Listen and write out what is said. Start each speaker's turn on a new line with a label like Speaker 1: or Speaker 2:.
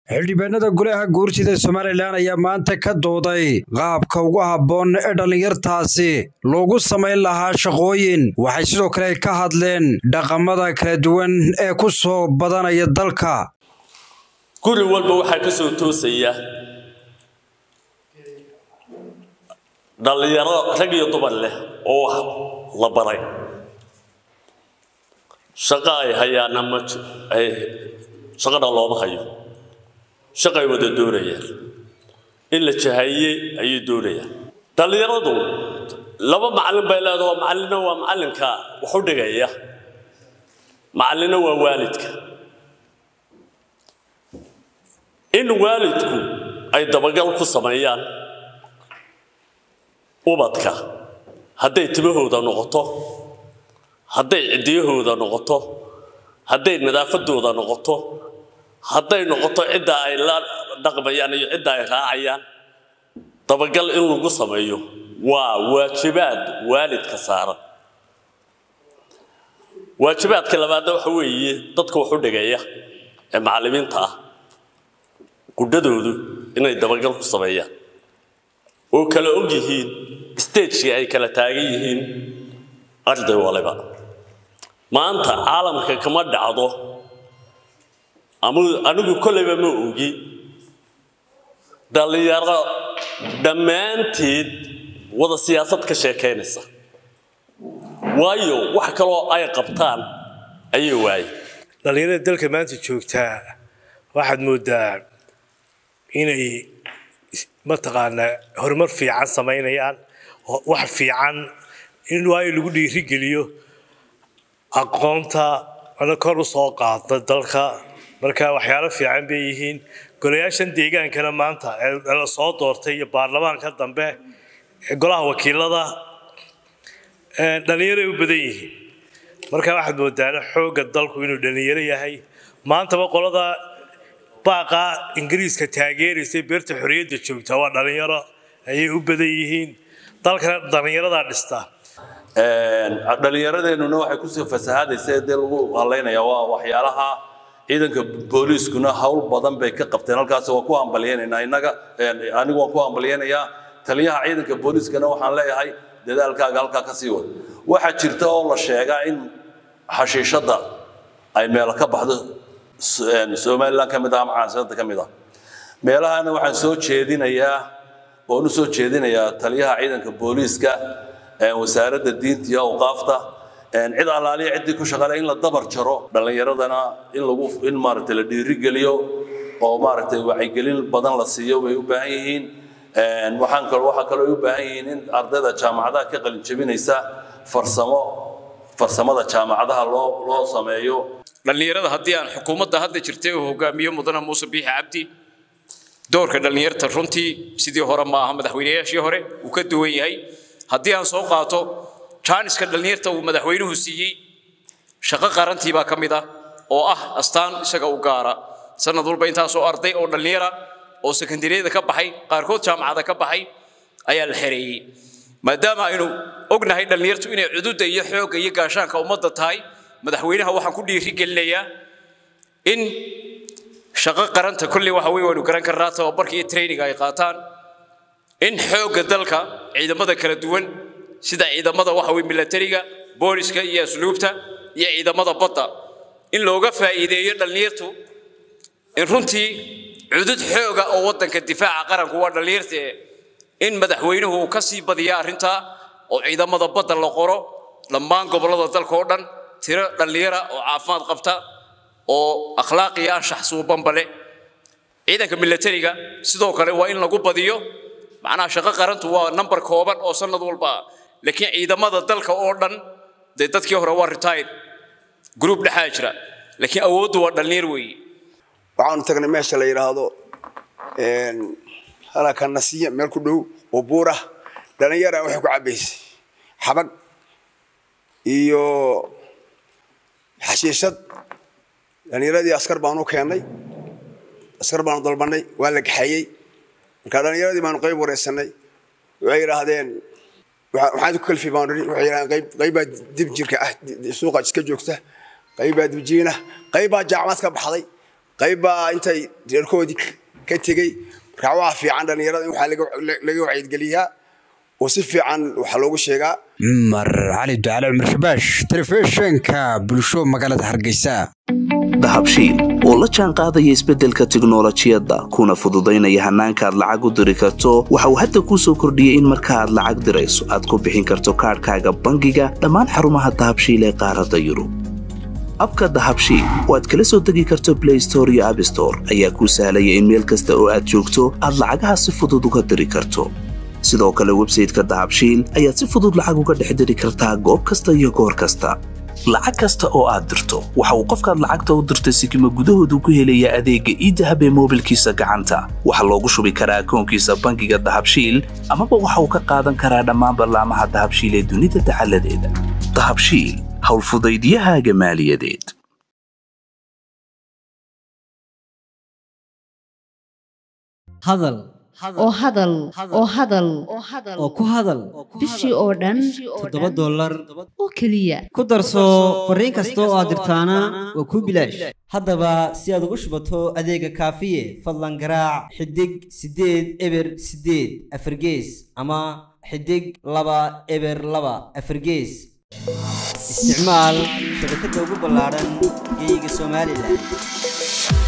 Speaker 1: xildhibaanada golaha guurtida somalilan ayaa maanta ka dooday qaabka ugu habboon ee dhallinyartaasi loogu samayn lahaa shaqooyin waxay sidoo kale ka hadleen dhaqamada kala duwan ee ku soo badanaya dalka
Speaker 2: guri walba waxaa ka soo toosaya dhallinyaro rag iyo dumar leh oo wax la baray shaqo ay hayaana ma shaqana looma hayo shaqay wada doonayaan in la jahayey ayay doonayaan dhallinyaradu laba macallin bay leedaho macallina waa macallinka wax u dhigaya macallina waa waalidka in waalidku ay dabagal ku sameeyaan ubadka hadday timahooda noqoto hadday ciddiyahooda noqoto hadday nadaafadooda noqoto hadday noqoto cidda ay la dhaqmayaan iyo cidda ay raacayaan dabagal in lagu sameeyo waa waajibaad waalidka saaran waajibaadka labaadna waxa weeye dadka wax u dhigaya ee macallimiinta ah gudhadoodu inay dabagal ku sameeyaan oo kala og yihiin stagekii ay kala taagan yihiin arday waliba maanta caalamka kama dhacdo anigu kolleyba ma ogi dhallinyaro dhammaanteed wada siyaasad ka sheekaynaysa waayo wax kaloo ay qabtaan ayay waaye
Speaker 3: dhallinyarada dalka maanta joogtaa waxaad moodaa inay mataqaanaa horumar fiican samaynayaan wax fiican in waayo lagu dhiirigeliyo aqoonta ana kor u soo qaada dalka marka waxyaalo fiican bay yihiin golayaashan deegaankana maanta ee la soo doortay iyo baarlamaanka dambe ee golaha wakiilada dhallinyaroay u badan yihiin marka waxaad moodaana xoogga dalku inuu dhallinyaro yahay maantaba qolada baaqa ingiriiska taageeraysa beerta xorriyadda joogta waa dhallinyaro ayay u badan yihiin dalkana dhallinyaradaa dhistaa
Speaker 4: dhallinyaradeenuna waxay kusii fasahaadaysa dee lagu halaynaya waa waxyaalaha ciidanka booliiskuna hawl badan bay ka qabteen halkaas waa ku hambalyeynayna innaga anigu waan ku hambalyeynayaa taliyaha ciidanka booliiskana waxaan leeyahay dadaalkaaga halkaa ka sii wad waxaa jirta oo la sheegaa in xashiishadda ay meel ka baxdo somalilan ka mid ah ama caasimada ka mid ah meelahana waxaan soo jeedinayaa oon u soo jeedinayaa taliyaha ciidanka booliiska wasaaradda diinta iyo awqaafta cid allaaliya ciddii ku shaqale in la dabar jaro dhallinyaradana in lagu in maaragtay la dhiirigeliyo oo maaragtay wacyigelin badan la siiyo bay u baahan yihiin waxaan kaloo waxaa kaloo u baahan yihiin in ardayda jaamacadaha ka qalin jebinaysa farsamo farsamada jaamacadaha loo loo sameeyo
Speaker 5: dhallinyarada haddii aan xukuumadda hadda jirtay uu hogaamiyo mudane muuse biixi cabdi doorka dhallinyarta runtii sidii hore ma aha madaxweynayaashii hore uu ka duwan yahay haddii aan soo qaato jaaniska dhallinyarta uu madaxweynuhu siiyey shaqo qarantii baa ka mid ah oo ah astaan isaga u gaara sanad walba intaasoo arday oo dhallinyara oo sekondariyada ka baxay qaarkood jaamacada ka baxay ayaa la xereeyey maadaama aynu ognahay dhallinyartu inay cududda iyo xoogga iyo gaashaanka ummadda tahay madaxweynaha waxaan ku dhiirigelinayaa in shaqo qaranta kolley waxa weye waynu garan karnaa tababarka iyo training ay qaataan in xoogga dalka ciidamada kala duwan sida ciidamada waxa weye milatariga booliska iyo asluubta iyo ciidamada badda in looga faa'iideeyo dhallinyartu in runtii cudud xooga oo waddanka difaaca qaranku waa dhallinyarta in madaxweynuhu uu ka sii badiya arrintaa oo ciidamada badda la qoro dhammaan gobollada dalka oo dhan tiro dhallinyara oo caafimaad qabta oo akhlaaq iyo anshax suubanba leh ciidanka milatariga sidoo kale waa in lagu badiyo macnaha shaqo qarantu waa number kooban oo sanad walba ah laakiin ciidamada dalka oo dhan dee dadkii hore waa retired group dhexaa jira laakiin awooddu waa dhallinyar weeye
Speaker 6: waxaanu tagnay meesha la yidhaahdo halaka nasiya meel ku dhow oo buur ah dhallinyara waxay ku cabbaysay xabag iyo xashiishad dhallinyaradii askar baanu keennay askar baanu dalbanay waa la gaxeeyey marka dhallinyaradii baanu qayb wareysanay waxay yidhaahdeen waxaad ku kalfi baanu nidhi waxay yidhahdeen qayb qaybbaa dib jirka ah suuqa iska joogta qaybbaa dibjiina qaybbaa jaamacad ka baxday qayb baa intay reerkoodii ka tegey markaa waxaa fiican dhallinyarada in waxaa laga- laga wacyigeliyyaa oo si fiican waxaa loogu sheegaa
Speaker 1: cumar cali ducale cumar shabaash telefishinka bulsho magaalada hargeysa
Speaker 7: dahabshiil oo la jaan qaadaya isbeddelka tiknolojiyadda kuna fududaynaya hannaanka aad lacag u diri karto waxa uu hadda kuu soo kordhiyey in marka aad lacag dirayso aad ku bixin karto kaadhkaaga bangiga dhammaan xarumaha dahabshiil ee qaaradda yurub abka dahabshiil oo aad kala soo degi karto blay store iyo abstore ayaa kuu sahlaya in meel kasta oo aad joogto aad lacagaha si fudud uga diri karto sidoo kale websayteka dahabshiil ayaad si fudud lacag uga dhex diri kartaa goob kasta iyo goor kasta lacag kasta oo aad dirto waxa uu qofkaad lacagta u dirtay sikima gudahoodu ku helayaa adeegga iidahab ee moobilkiisa gacanta waxaa loogu shubi karaa akoonkiisa bangiga dahabshiil amaba waxa uu ka qaadan karaa dhammaan ballaamaha dahabshiil ee dunida dacaladeeda dahabshiil howlfudaydiyahaaga maaliyadeed
Speaker 8: hadal
Speaker 9: oo hadal oo hadal
Speaker 8: oo ku hadal
Speaker 9: bishii oo dhan
Speaker 8: toddoba dollar
Speaker 9: oo keliya
Speaker 8: ku darso fariin kasta oo aad dirtaana waa kuu bilaash haddaba si aad ugu shubato adeega kaafiye fadlan garaac xidig siddeed eber siddeed afargees ama xidig laba eber laba afargees isticmaal shabakadda ugu ballaaran geyga somalilan